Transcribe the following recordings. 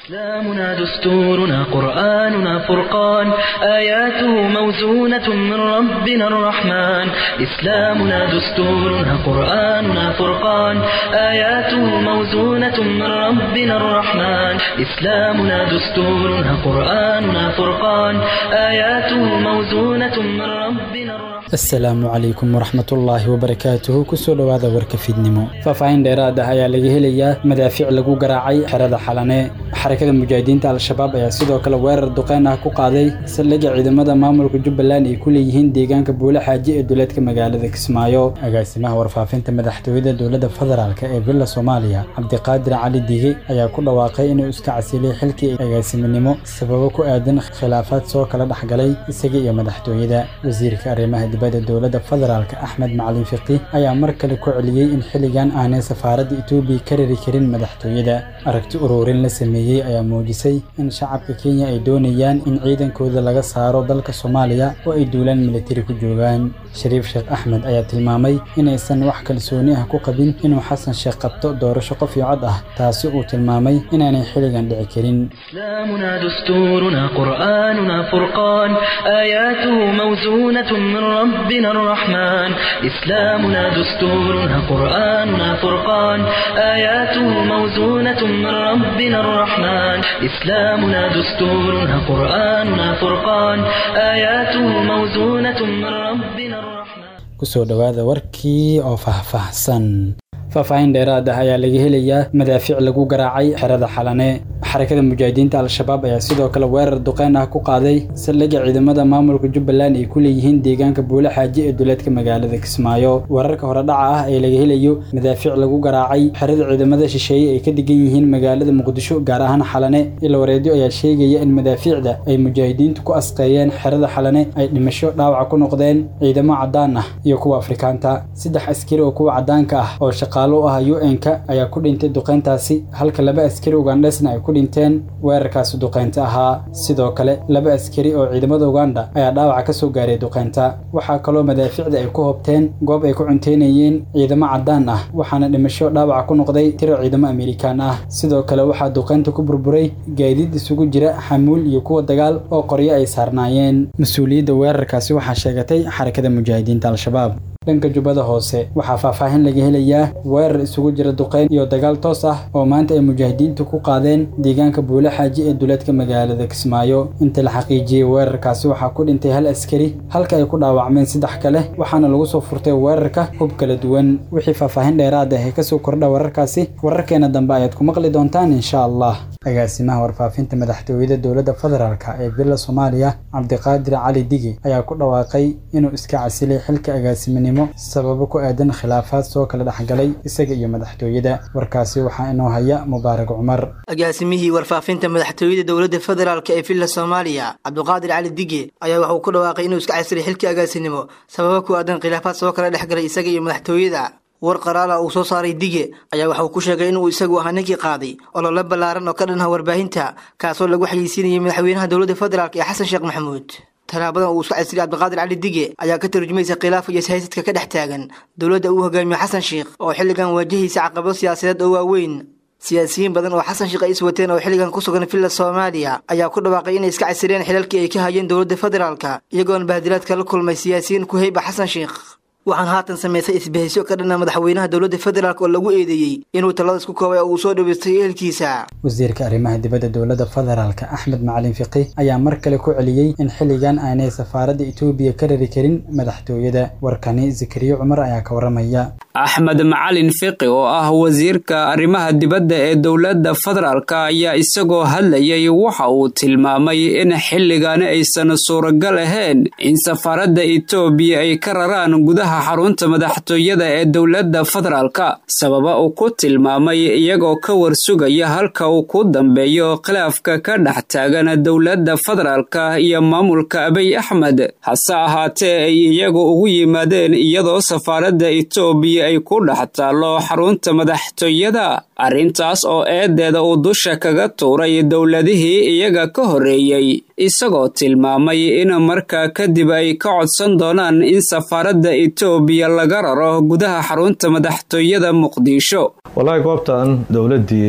إسلامنا دستورنا قرآننا فرقان آياته موزونة من ربنا الرحمن إسلامنا دستورنا قرآننا فرقان آياته موزونة من ربنا الرحمن إسلامنا دستورنا قرآننا فرقان آياته موزونة من ربنا الرحمن asalaamu calaykum waraxmatullaahi wabarakaatuhu kusoo dhowaada warka fiidnimo faahfaahin dheeraad ah ayaa laga helayaa madaafiic lagu garaacay xerada xalane xarakada mujaahidiinta al-shabaab ayaa sidoo kale weerar duqeyn ah ku qaaday saldhigga ciidamada maamulka jubbaland ay ku leeyihiin deegaanka buule xaaji ee duleedka magaalada kismaayo agaasimaha warfaafinta madaxtooyada dowladda federaalk ee villa soomaaliya cabdiqaadir cali diige ayaa ku dhawaaqay inuu iska casilay xilkii agaasiminimo sababo ku aadan khilaafaad soo kala dhexgalay isaga iyo madaxtooyada wasiirka arrimaha dibadda dowladda federaalk axmed macalin fiqi ayaa mar kale ku celiyey in xilligan aanay safaaradda etoobiya ka rari karin madaxtooyada aragti ururin la sameeyey ayaa muujisay in shacabka kenya ay doonayaan in ciidankooda laga saaro dalka soomaaliya oo ay duulaan militari ku joogaan shariif sheekh axmed ayaa tilmaamay inaysan wax kalsooni ah ku qabin inuu xasan sheekh qabto doorasho qof iyo cod ah taasi uu tilmaamay inaanay xilligan dhici karin إسلامنا دستورنا قرآننا فرقان آياته موزونة من ربنا الرحمن إسلامنا دستورنا قرآننا فرقان آياته موزونة من ربنا الرحمن إسلامنا دستورنا قرآننا فرقان آياته موزونة من ربنا الرحمن kusoo dhowaada warkii oo faahfaahsan faahfaahin dheeraad ah ayaa laga helayaa madaafiic lagu garaacay xerada xalane xarakada mujaahidiinta al-shabaab ayaa sidoo kale weerar duqeyn ah ku qaaday saldhigga ciidamada maamulka jubbaland ay ku leeyihiin deegaanka buule xaaji ee duleedka magaalada kismaayo weerarka hore dhaca ah ee laga helayo madaafiic lagu garaacay xerada ciidamada shisheeye ay ka degan yihiin magaalada muqdisho gaar ahaan xalane ilwareedyo ayaa sheegaya in madaafiicda ay mujaahidiintu ku asqeeyeen xerada xalane ay dhimasho dhaawaca ku noqdeen ciidamo caddaan ah iyo kuwa afrikaanta saddex askari oo kuwa caddaanka ah oo shaqaalo u ah u-n-ka ayaa ku dhintay duqeyntaasi halka laba askari ugandhesna ay ku dhinteen weerarkaasi duqeynta ahaa sidoo kale laba askari oo ciidamada uganda ayaa dhaawaca ka soo gaaray duqeynta waxaa kaloo madaafiicda ay ku hobteen goob ay ku cunteynayeen ciidamo caddaan ah waxaana dhimasho dhaawaca ku noqday tiro ciidamo amerikaan ah sidoo kale waxaa duqeynta ku burburay gaadiid isugu jira xamuul iyo kuwa dagaal oo qoryo ay saarnaayeen mas-uuliyadda weerarkaasi waxaa sheegatay xarakada mujaahidiinta al-shabaab dhanka jubbada hoose waxaa faahfaahin laga helayaa weerar isugu jira duqeyn iyo dagaal toos ah oo maanta ay mujaahidiintu ku qaadeen deegaanka buule xaaji ee duleedka magaalada kismaayo inta la xaqiijiyey weerarkaasi waxaa ku dhintay hal askari halka ay ku dhaawacmeen saddex kale waxaana lagu soo furtay weerarka hub kala duwan wixii faahfaahin dheeraad ah ee kasoo kordha wararkaasi wararkeena dambe ayaad ku maqli doontaan insha allah agaasimaha warfaafinta madaxtooyada dowladda federaalk ee villa soomaaliya cabdiqaadir cali digi ayaa ku dhawaaqay inuu iska casilay xilka agaasiminimo sababo ku aadan khilaafaad soo kala dhexgalay isaga iyo madaxtooyada warkaasi waxaa inoo haya mubaarak cumar agaasimihii warfaafinta madaxtooyada dowladda federaalk ee villa soomaaliya cabdiqaadir cali dige ayaa waxauu ku dhawaaqay inuu iska casilay xilkii agaasinimo sababo ku aadan khilaafaad soo kala dhexgalay isaga iyo madaxtooyada war qaraala uu soo saaray dige ayaa waxauu ku sheegay inuu isagu ahaa ninkii qaaday olole ballaaran oo ka dhanha warbaahinta kaasoo lagu xayeysiinayay madaxweynaha dowladda federaalk ee xasan sheekh maxamuud talaabadan uu isku casiriyay cabdiqaadir cali dige ayaa ka tarjumaysa khilaafka iyo siyaasadka ka dhex taagan dowladda uu hogaamiyo xasan sheekh oo xilligan waajahaysa caqabado siyaasadeed oo waaweyn siyaasiyiin badan oo xasan sheekh ay is wateen oo xilligan ku sugan villa soomaaliya ayaa ku dhawaaqay inay iska casiriyeen xilalkii ay ka hayeen dowladda federaalka iyagoona bahdilaadka la kulmay siyaasiyiin ku heyba xasan sheekh waxaan haatan samaysay isbahysyo ka dhanna madaxweynaha dowladda federaalk oo lagu eedeeyey inuu talada isku koobay oo uu soo dhaweystay ehelkiisa wasiirka arrimaha dibadda dowladda federaalk axmed macalin fiqi ayaa mar kale ku celiyey in xilligan aanay safaaradda etoobiya ka rari karin madaxtooyada warkani zakariya cumar ayaa ka waramaya axmed macalin fiqi oo ah wasiirka arrimaha dibadda ee dowladda federaalk ayaa isagoo hadlayay waxa uu tilmaamay in xilligan aysan suuragal ahayn in safaaradda etoobiya ay ka raraan gudaha xarunta madaxtooyada ee dowladda federaalka sababa uu ku tilmaamay iyagoo ka warsugaya halka uu ku dambeeyo khilaafka ka dhex taagan dowladda federaalka iyo maamulka abiy axmed hase ahaatee ay iyagu ugu yimaadeen iyadoo safaaradda etoobiya ay ku dhex taallo xarunta madaxtooyada arrintaas oo eedeeda uu dusha kaga tuuray dowladihii iyaga ka horreeyey isagoo tilmaamay in markaa kadib ay ka codsan doonaan in safaaradda etoobiya laga raro gudaha xarunta madaxtooyada muqdisho wallaahi goobtan dowladdii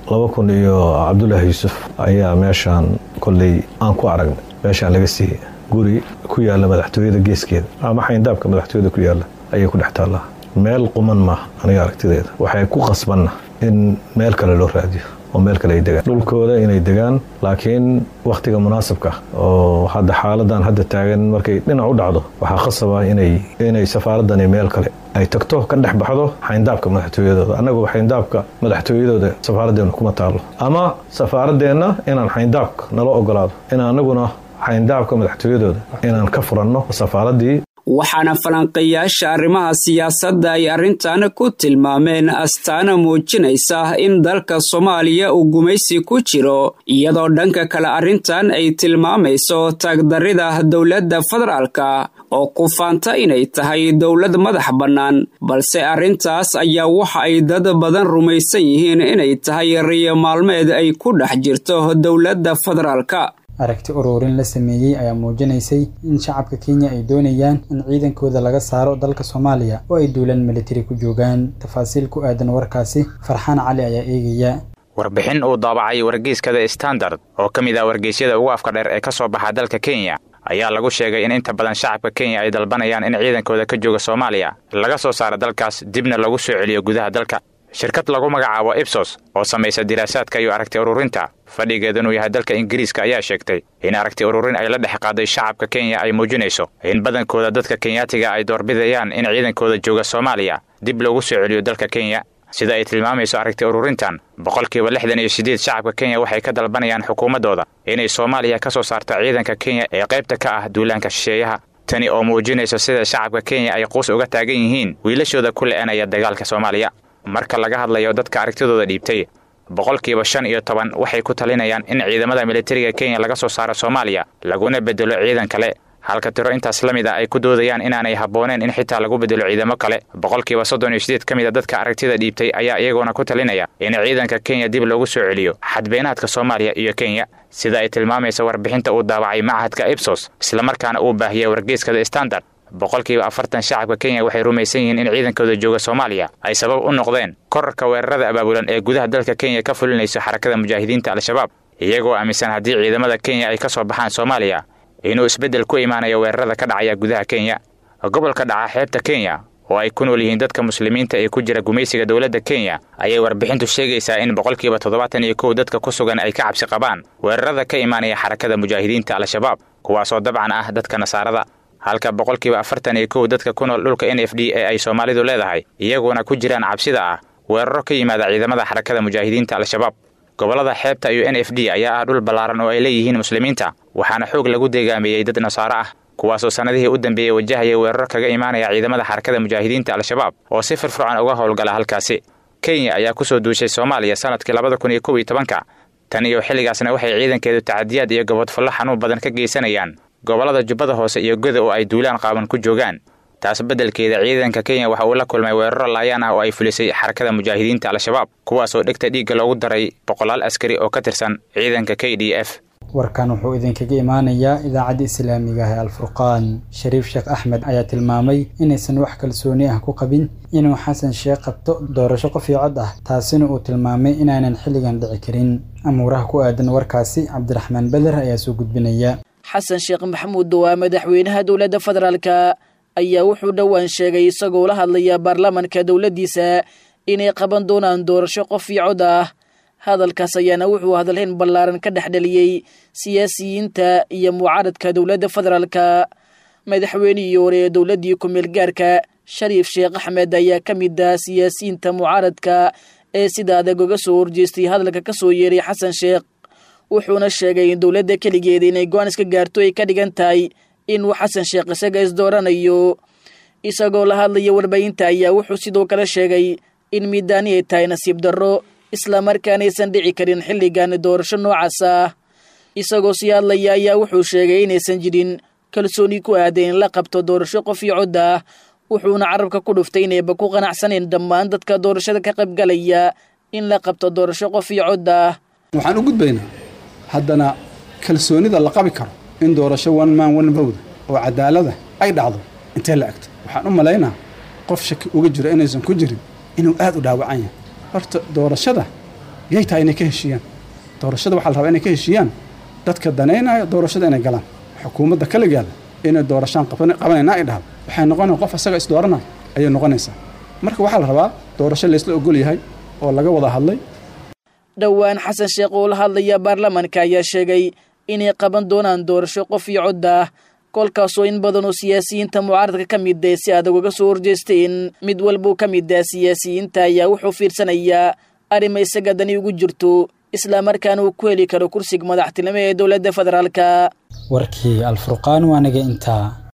laba kun iyo cabdulaahi yuusuf ayaa meeshaan kolley aan ku aragnay meeshaan laga siiyey guri ku yaalla madaxtooyada geeskeeda ama xayndaabka madaxtooyada ku yaalla ayay ku dhex taallaa meel quman maaha aniga aragtideeda waxay ku qasbanna in meel kale loo raadiyo oo meel kale ay degaan dhulkooda inay degaan laakiin wakhtiga munaasabka oo hadda xaaladan hadda taagan markay dhinac u dhacdo waxaa khasaba inay inay safaaradani meel kale ay tagto ka dhex baxdo xayndaabka madaxtooyadooda annagu xayndaabka madaxtooyadooda safaaraddeena kuma taallo ama safaaradeenna inaan xayndaabka nala ogolaado in annaguna xayndaabka madaxtooyadooda inaan ka furanno safaaraddii waxaana falanqeeyaasha arrimaha siyaasadda ay arrintan ku tilmaameen astaana muujinaysa in dalka soomaaliya uu gumaysi ku jiro iyadoo dhanka kale arrintan ay tilmaamayso taagdarrida dowladda federaalka oo ku faanta inay tahay dowlad madax bannaan balse arrintaas ayaa waxa ay dad badan rumaysan yihiin inay tahay riyo maalmeed ay ku dhex jirto dowladda federaalka aragti ururin la sameeyey ayaa muujinaysay in shacabka kenya ay doonayaan in ciidankooda laga saaro dalka soomaaliya oo ay duulaan militari ku joogaan tafaasiil ku aadan warkaasi farxaan cali ayaa eegaya warbixin uu daabacay wargeyskada standard oo ka mid ah wargeysyada ugu afka dheer ee ka soo baxa dalka kenya ayaa lagu sheegay in inta badan shacabka kenya ay dalbanayaan in ciidankooda ka jooga soomaaliya laga soo saaro dalkaas dibna lagu soo celiyo gudaha dalka shirkad lagu magacaabo ibsos oo samaysa diraasaadka iyo aragti ururinta fadhigeed inuu yahay dalka ingiriiska ayaa sheegtay in aragti ururin ay la dhex qaaday shacabka kenya ay muujinayso in badankooda dadka kenyaatiga ay doorbidayaan in ciidankooda jooga soomaaliya dib loogu soo celiyo dalka kenya sida ay tilmaamayso aragti ururintan boqolkiiba lixdan iyo siddeed shacabka kenya waxay ka dalbanayaan xukuumaddooda inay soomaaliya ka soo saarto ciidanka kenya ee qaybta ka ah duulaanka shisheeyaha tani oo muujinayso sida shacabka kenya ay quus uga taagan yihiin wiilashooda ku le'anaya dagaalka soomaaliya marka laga hadlayo dadka aragtidooda dhiibtay boqolkiiba shan iyo toban waxay ku talinayaan in ciidamada militariga kenya laga soo saaro soomaaliya laguna bedelo ciidan kale halka tiro intaas la mid a ay ku doodayaan inaanay habbooneen in xitaa lagu bedelo ciidamo kale boqolkiiba soddon iyo sideed ka mid a dadka aragtida dhiibtay ayaa iyaguna ku talinaya in ciidanka kenya dib loogu soo celiyo xadbeenaadka soomaaliya iyo kenya sida ay tilmaamaysa warbixinta uu daawacay machadka ibsos islamarkaana uu baahiyay wargeyskada standard boqolkiiba afartan shacabka kenya waxay rumaysan yihiin in ciidankooda jooga soomaaliya ay sabab u noqdeen korarka weerarada abaabulan ee gudaha dalka kenya ka fulinayso xarakada mujaahidiinta al-shabaab iyagoo aaminsan haddii ciidamada kenya ay ka soo baxaan soomaaliya inuu isbeddel ku imaanayo weerarada ka dhacaya gudaha kenya gobolka dhaca xeebta kenya oo ay ku nool yihiin dadka muslimiinta ee ku jira gumaysiga dowladda kenya ayay warbixintu sheegaysaa in boqolkiiba toddobaatan iyo kow dadka ku sugan ay ka cabsi qabaan weerarada ka imaanaya xarakada mujaahidiinta al-shabaab kuwaasoo dabcan ah dadka nasaarada halka boqolkiiba afartan iyo kow dadka ku nool dhulka n f d ee ay soomaalidu leedahay iyaguna ku jiraan cabsida ah weeraro ka yimaada ciidamada xarakada mujaahidiinta al-shabaab gobollada xeebta iyo n f d ayaa ah dhul ballaaran oo ay leeyihiin muslimiinta waxaana xoog lagu deegaameeyey dad nasaaro ah kuwaasoo sannadihii u dambeeyey wajahaya weeraro kaga imaanaya ciidamada xarakada mujaahidiinta al-shabaab oo si firfircoon uga howlgala halkaasi kenya ayaa ku soo duushay soomaaliya sannadkii labada kun iyo kow iyo tobanka tan iyo xilligaasna waxay ciidankeedu tacadiyaad iyo gobodfallo xanuun badan ka geysanayaan gobollada jubbada hoose iyo goda oo ay duulaan qaaban ku joogaan taas beddelkeeda ciidanka kenya waxa uu la kulmay weeraro laayaan ah oo ay fulisay xarakada mujaahidiinta al-shabaab kuwaasoo dhegta dhiigga loogu daray boqolaal askari oo ka tirsan ciidanka k d f warkan wuxuu idinkaga imaanayaa idaacadda islaamiga ah ee alfurqaan shariif sheekh axmed ayaa tilmaamay inaysan wax kalsooni ah ku qabin inuu xasan sheekh qabto doorasho qof iyo cod ah taasina uu tilmaamay inaanan xilligan dhici karin amuuraha ku aadan warkaasi cabdiraxmaan beder ayaa soo gudbinaya xasan sheekh maxamuud waa madaxweynaha dowladda federaalka ayaa wuxuu dhowaan sheegay isagoo la hadlaya baarlamaanka dowladdiisa inay qaban doonaan doorasho qof iyo cod ah hadalkaas ayaana wuxuu hadalhayn ballaaran ka dhex dhaliyey siyaasiyiinta iyo mucaaradka dowladda federaalka madaxweynihii hore ee dowladdii ku-meel gaarka shariif sheekh axmed ayaa ka mid ah siyaasiyiinta mucaaradka ee sida adag uga soo horjeestay hadalka ka soo yeeray xasan sheekh wuxuuna sheegay in dowladda keligeeda inay go-aan iska gaarto ay ka dhigan tahay inuu xasan sheekh isaga isdooranayo isagoo la hadlaya warbaahinta ayaa wuxuu sidoo kale sheegay in miidaani ay tahay nasiib darro islamarkaana aysan dhici karin xilligan doorasho noocaas ah isagoo sii hadlaya ayaa wuxuu sheegay inaysan jirin kalsooni ku aaday in la qabto doorasho qof iyo cod ah wuxuuna carabka ku dhuftay inayba ku qanacsaneen dhammaan dadka doorashada ka qaybgalaya in la qabto doorasho qof iyo cod ah waxaan u gudbaynaa haddana kalsoonida la qabi karo in doorasho one man one vote oo cadaalada ay dhacdo intee la egto waxaan u malaynaa qof shaki uga jiro inaysan ku jirin inuu aad u dhaawacan yahay horta doorashada yay tahay inay ka heshiiyaan doorashada waxaa la rabaa inay ka heshiiyaan dadka danaynaya doorashada inay galaan xukuumadda kaligeeda inay doorashaan qabanayna ay dhahdo waxay noqonaya qof asaga isdooranaya ayay noqonaysaa marka waxaa la rabaa doorasho laysla ogol yahay oo laga wada hadlay dhowaan xasan sheekh oo la hadlaya baarlamaanka ayaa sheegay inay qaban doonaan doorasho qof iyo cod ah kolkaasoo in badan oo siyaasiyiinta mucaaradka ka mid ah si adag uga soo horjeesteen mid walbuu ka mid ah siyaasiyiinta ayaa wuxuu fiirsanayaa arrima isaga dani ugu jirto islamarkaana uu ku heli karo kursiga madaxtinimo ee dowladda federaalka warkii alfurqaan waa naga intaa